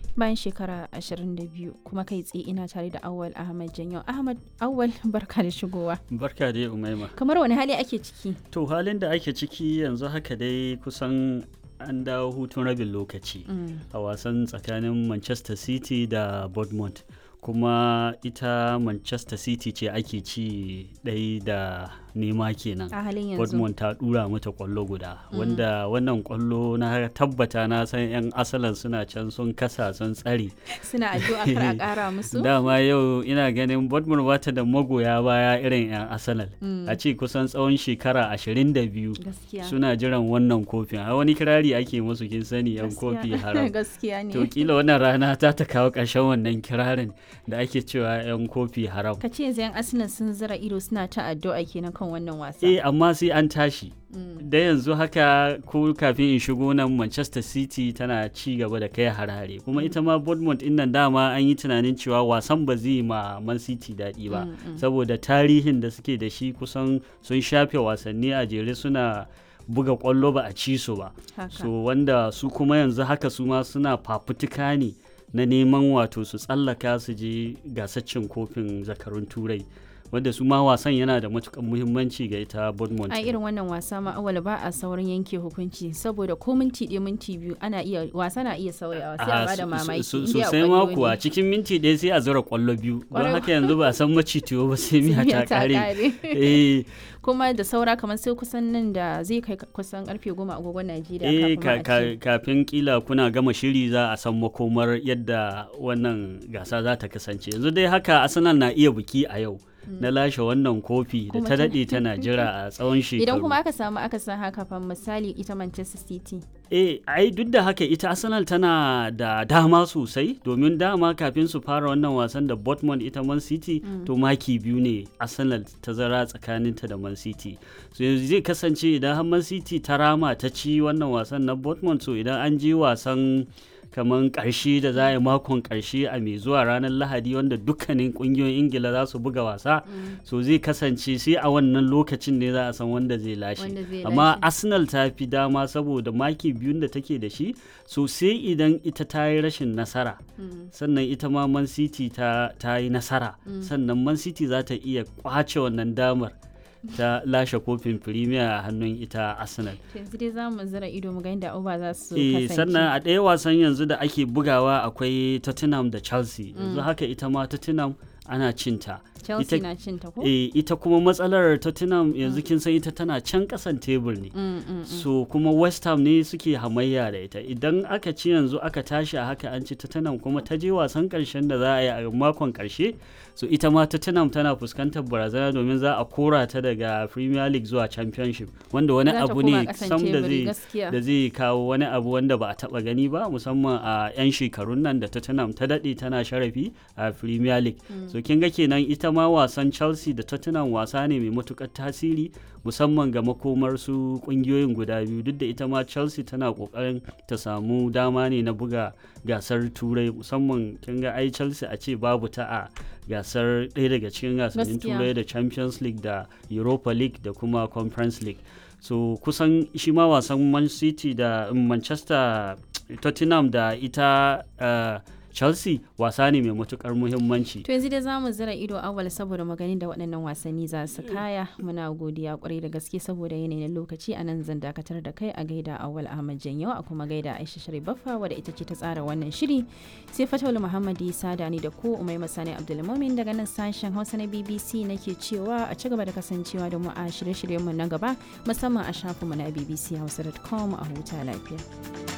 bayan shekara 22 kuma kai tsaye ina tare da awal ahmad janyo ahmad awal barka da shigowa barka dai umaima kamar wani hali ake ciki to halin da ake ciki yanzu haka dai kusan an dawo hutun rabin lokaci a wasan tsakanin manchester city da bournemouth kuma ita manchester city ce ake ci ɗai da nema kenan a halin yanzu Dortmund ta dura mata kwallo guda wanda wannan kwallo na tabbata na san 'yan asalan suna can sun kasa sun tsare suna addu'a kar a kara musu dama yau ina ganin Dortmund bata da magoya baya irin 'yan asalal a ce kusan tsawon shekara 22 gaskiya suna jiran wannan kofin a wani kirari ake musu kin sani 'yan kofi haram gaskiya ne to kila wannan rana ta ta kawo ƙarshen wannan kirarin da ake cewa 'yan kofi haram ka ce yanzu 'yan arsenal sun zira ido suna ta addu'a kenan kan wannan wasa eh amma sai an tashi da yanzu haka ko kafin in shigo nan manchester city tana ci gaba da kai harare kuma ita ma bournemouth din nan dama an yi tunanin cewa wasan ba zai ma man city daɗi ba saboda tarihin da suke da shi kusan sun shafe wasanni a jere suna buga kwallo ba a ci su ba Haka. so wanda su kuma yanzu haka su ma suna fafutuka ne na neman wato su tsallaka su je gasar cin kofin zakarun turai wanda su ma wasan yana da matukan muhimmanci ga ita Bournemouth. a irin wannan wasa ma awal ba a saurin yanke hukunci saboda ko minti ɗaya minti biyu ana iya wasa na iya sauyawa sai a Ah, bada so- mamaki so- in dai a sosai ma ƙwallo kuwa ne. cikin minti ɗaya sai a zura kwallo biyu don Ƙwarai haka yanzu ba a san macitiyo ba sai miya Miya ta ta kare ƙare. eh kuma da saura kamar sai kusan nan da zai kai kusan karfe goma agogon Najeriya eh kafin ka- ma a ka- ce. kafin kila kuna gama shiri za a san makomar yadda wannan gasa za ta kasance yanzu dai haka arsenal na iya biki a yau na lashe wannan kofi da Kuma ta ta- daɗe tana jira a tsawon shekaru Idan kuma aka samu aka san haka fa misali ita Manchester City. eh ai duk da haka ita arsenal tana da dama sosai domin dama kafin su fara wannan wasan da Dortmund ita man city to maki biyu ne arsenal ta zara tsakaninta da man city so yanzu zai kasance idan har man city ta rama ta ci wannan wasan na Dortmund so idan an je wasan kamar karshe da za a yi makon karshe a mai zuwa ranar lahadi wanda dukkanin kungiyoyin ingila za su buga wasa so zai kasance sai a wannan lokacin ne za a san wanda zai lashe Wanda zai amma lashe. arsenal ta fi dama saboda maki biyun da take da shi so sai idan ita ta yi rashin nasara sannan ita ma man city ta, ta yi nasara sannan man city za ta iya kwace wannan damar ta lashe kofin premier a hannun ita arsenal To Yanzu dai za mu zira ido mu ga inda Uba za su Eh, kasance. sannan a ɗaya wasan yanzu da ake bugawa akwai tottenham da chelsea yanzu haka ita ma tottenham ana cinta Chelsea ita- na cin ta ko? Eh, ita kuma matsalar tottenham yanzu kin san ita tana can kasan tebur ne Mm, mm. so kuma west ham ne suke hamayya da ita idan aka ci yanzu aka tashi a haka an ci tottenham kuma ta je wasan karshen da za a yi a makon karshe so ita ma tottenham tana fuskantar barazana domin za a kora ta daga premier league zuwa championship wanda wani Za ta abu koma ne ƙasan sam da teburi, zai gaskiya. da zai kawo wani abu wanda ba a taba gani ba musamman a 'yan shekarun nan da tottenham ta daɗe tana sharafi a premier league so kin ga kenan ita ma wasan chelsea da tottenham wasa ne mai matukar tasiri musamman ga makomar su kungiyoyin guda biyu duk da ita ma chelsea tana kokarin ta samu dama ne na buga gasar turai musamman kin ga ai chelsea a ce babu ta a gasar ɗaya daga cikin gasannin Gaskiya. turai da champions league da europa league da kuma conference league so kusan shi ma wasan man city da um, manchester tottenham da ita uh, chelsea wasa ne mai matukar muhimmanci To yanzu dai za mu zira ido awal saboda maganin da waɗannan wasanni za su kaya muna godiya kwarai da gaske saboda yanayin lokaci a nan zan dakatar da kai a gaida awal Ahmad Janyo a kuma gaida Aisha Sharif Baffa wadda ita ce ta tsara wannan shiri sai Fatawul Muhammad Isa da ni da ku Umai Masani Abdulmumin daga nan sashen Hausa na BBC nake cewa a ci gaba da kasancewa da mu a shirye-shiryenmu na gaba musamman a shafinmu na bbchausa.com a huta lafiya.